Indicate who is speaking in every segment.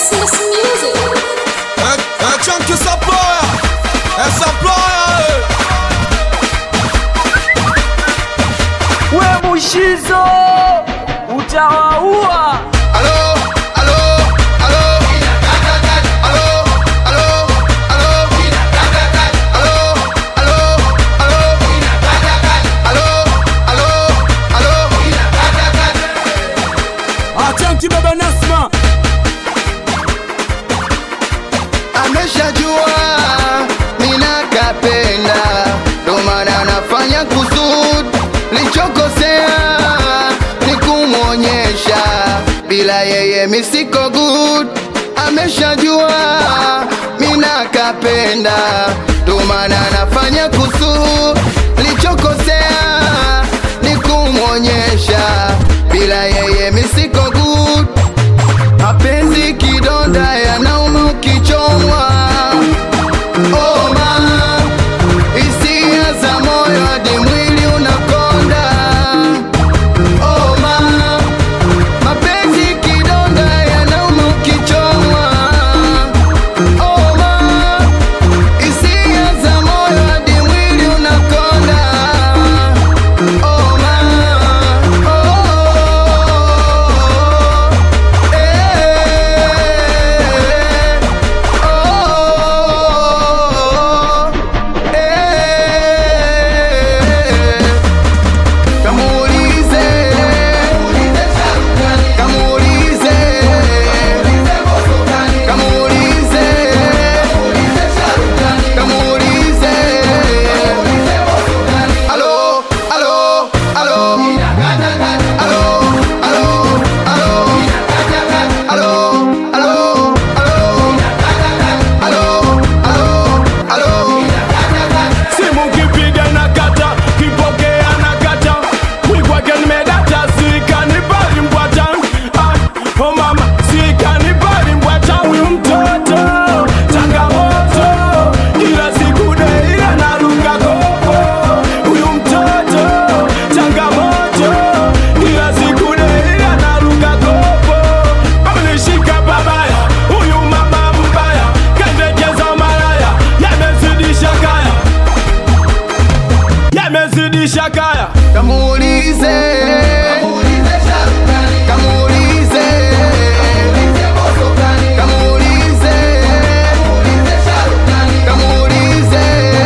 Speaker 1: Essence Music.
Speaker 2: Un, un chunky supplier, un supplier.
Speaker 3: we mushizo utawaua
Speaker 2: Allo, allo, allo. Allo, allo, allo. Allo, allo, allo. Allo, allo, allo.
Speaker 3: achanki baba nasma
Speaker 4: ameshajua mina kapenda ndo maana nafanya kusud lichokosea ni kumwonyesha bila yeye misiko good ameshajua mina kapenda ndo maana nafanya kusud lichokosea ni kumwonyesha bila yeye misiko good mapenzi kidonda yanauma ukichomwa oma hisia za moyo hadi mwili unakonda oma mapenzi kidonda yanauma ukichomwa oma hisia za moyo hadi mwili unakonda oma oh. Kamuulize, kamuulize, kamuulize, kamuulize. Alo, alo, alo. Alo, alo, alo. Alo, alo, alo. Alo, alo, alo.
Speaker 3: simu kipiga na kata kipokea na kata wikwake nimedata sikanibali mbwata Ah, oh mama sikanibali mbwata huyu mtoto changamoto kila siku deila naruka kopo huyu mtoto changamoto kila siku deila naruka kopo amenishika babaya huyu mama mbaya kendekeza malaya yamezidisha kaya yamezidisha kaya
Speaker 4: Kamuulize, kamuulize, kamuulize, kamuulize.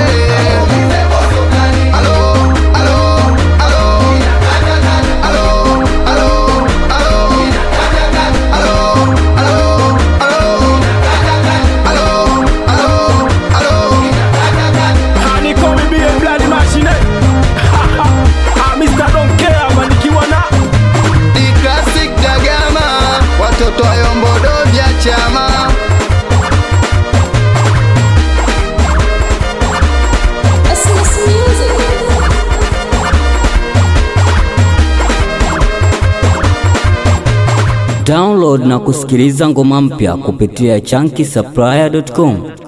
Speaker 4: Alo, alo, alo. Alo, alo, alo. Alo, alo, alo. Alo, alo, alo.
Speaker 3: Honeycomb be a bloody machine Ah, Mr. Don't care manikiwa na
Speaker 4: Di classic Dagama, watoto wa Yombodo vya chama.
Speaker 1: Essence Music.
Speaker 5: Download na kusikiliza ngoma mpya kupitia chunky supplier.com.